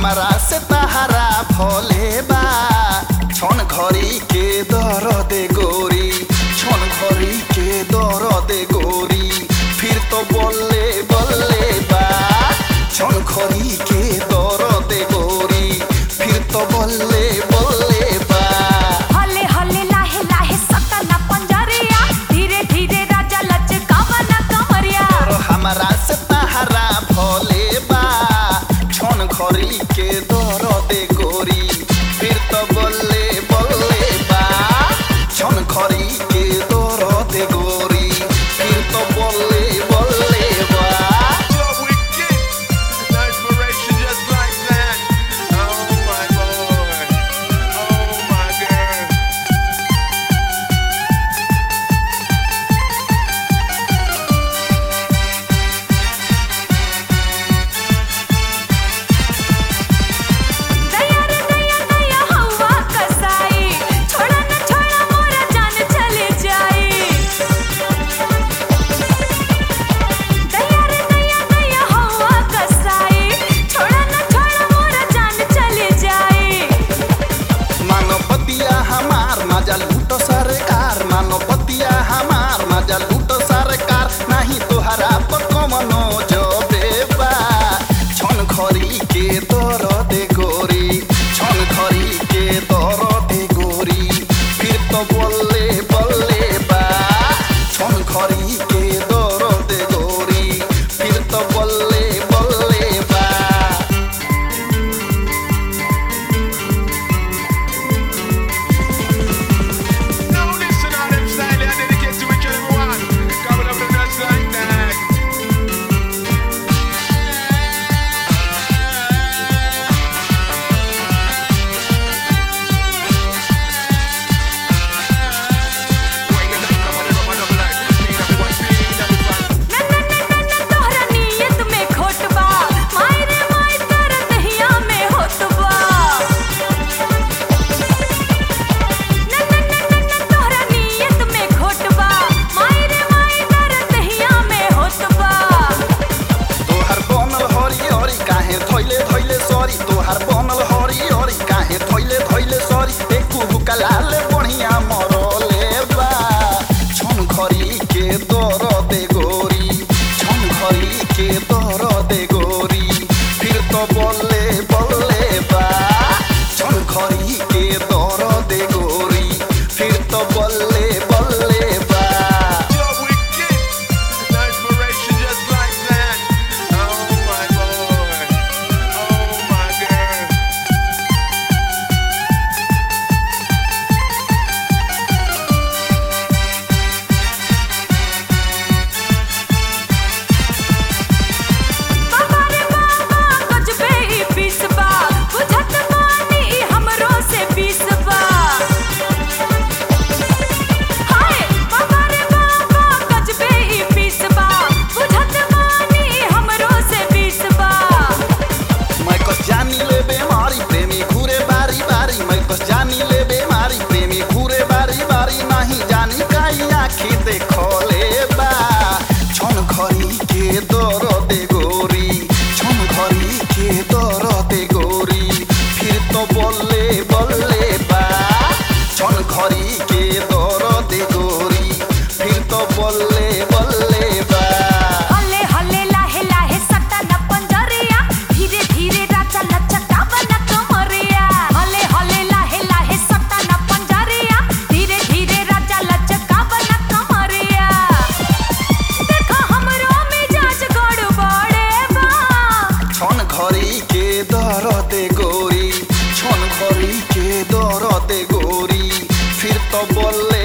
हमारा से तहारा भोले बा छन घड़ी के दर दे गोरी छन घड़ी के दर दे गोरी फिर तो बोले बोले बा छन घड़ी के दर दे गोरी फिर तो बोले बोले बा हले हले लाहे लाहे सटना पंजरिया धीरे धीरे राजा लचकावा ना कमरिया और हमारा से तहारा भोले बा छन घड़ी के दर दे गोरी फिर तो बोले बोले बा छन घड़ी के दर दे गोरी फिर तो बोले बोले बा So wicked. No inspiration just like that. Oh my boy. Oh my girl. दया रे दया दया हवा कसाई छोड़ा न छोड़ा मोरा जान चले जाई दया रे दया दया हवा कसाई छोड़ा न छोड़ा मोरा जान चले जाई मानवतिया हमार मजा लूटो सरकार मानवतिया हमार मजा लूटो सरकार नहीं तोहरा पर कमनो जो बेबा छन खरी के दर दे गोरी छन खरी के दर दे गोरी फिर तो बोले बोले बा छन खरी के दर दे गोरी फिर तो बोले बोले बा Now listen on them style I dedicate to each and every one. Coming up and just like that. Wine and dine, come on, everyone, up like. Speed up, everyone, speed up, everyone. न न न न न तोहरा नियत में खोट बा माई रे माई तोरा दहिया में होत बा न न न न न तोहरा नियत में खोट बा माई रे माई तोरा दहिया में होत बा तोहार बनल हरी हरी काहे थैले थैले सरी तोहार बनल हरी हरी काहे थैले थैले सरी एकू हुकलाले बढ़िया मरले बा छन घरी के दर दे गोरी छन घरी के दर दे गोरी फिर तो बोले बोले बा छन घरी के दर दे गोरी फिर तो बोले बोले बा So wicked. No inspiration just like that. Oh my boy. Oh my girl. बाबा रे बाबा गजबे ई पीसबा बुझत बानी ई हमरो से पीसबा हाय बाबा रे बाबा गजबे ई पीसबा बुझत बानी ई हमरो से पीसबा मैं कस जानी ले बेमारी प्रेमी घूरे बारी बारी मैं कस जानी ले बेमारी प्रेमी घूरे बारी बारी नहीं जानी काई आखी देखो ले बा छन घरी के दर दे गोरी छन घरी के दर दे गोरी फिर तो बोले बोले बा छन घरी के दर दे गोरी फिर तो बोले बोले बा हले हले लाहे लाहे सटा न पंजरिया धीरे धीरे राजा लचकावा न कमरिया हले हले लाहे लाहे सटा न पंजरिया धीरे धीरे राजा लचकावा न कमरिया देखा हमरो मिजाज गड़बड़े बा छन घरी के दर दे गोरी छन घरी के दर दे गोरी फिर तो बोले